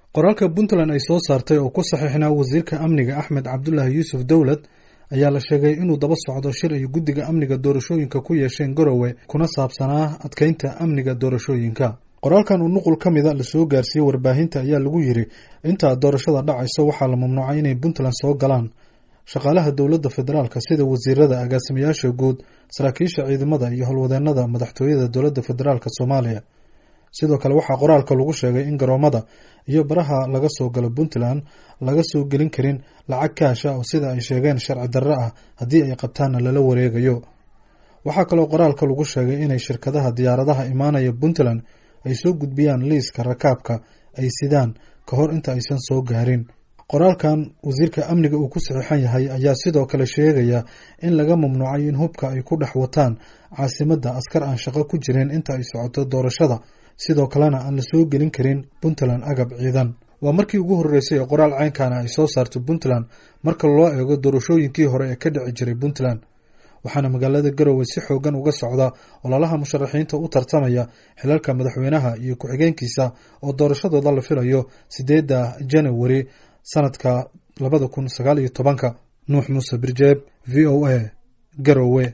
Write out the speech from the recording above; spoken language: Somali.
qoraalka puntland ay soo saartay oo ku saxiixnaa wasiirka amniga axmed cabdulaahi yuusuf dowlad ayaa la sheegay inuu daba socdo shir ay guddiga amniga doorashooyinka ku yeesheen garowe kuna saabsanaa adkeynta amniga doorashooyinka qoraalkan uu nuqul ka mida lasoo gaarsiiyey warbaahinta ayaa lagu yiri intaa doorashada dhacayso waxaa la mamnuucay inay puntland soo galaan shaqaalaha dowladda federaalka sida wasiirada agaasimayaasha guud saraakiisha ciidamada iyo howlwadeenada madaxtooyada dowladda federaalk soomaaliya sidoo kale waxaa qoraalka lagu sheegay in garoomada iyo baraha laga soo galo puntland laga soo gelin karin lacag kaash ah oo sida ay sheegeen sharci darre ah haddii ay qabtaanna lala wareegayo waxaa kaloo qoraalka lagu sheegay inay shirkadaha diyaaradaha imaanaya puntland ay soo gudbiyaan liiska rakaabka ay sidaan ka hor inta aysan soo gaarin qoraalkan wasiirka amniga uu ku saxiixan yahay ayaa sidoo kale sheegaya in laga mamnuucay in hubka ay ku dhex wataan caasimadda askar aan shaqo ku jirin inta ay socoto doorashada sidoo kalena aan la soo gelin karin puntland agab ciidan waa markii ugu horreysay ee qoraal ceynkana ay soo saarto puntland marka loo eego doorashooyinkii hore ee ka dhici jiray puntland waxaana magaalada garowe si xoogan uga socda ololaha musharaxiinta u tartamaya xilalka madaxweynaha iyo ku-xigeenkiisa oo doorashadooda la filayo sideedda janawari sanadka labada kun sagaal iyo tobanka nuux muuse birjeeb v o a garowe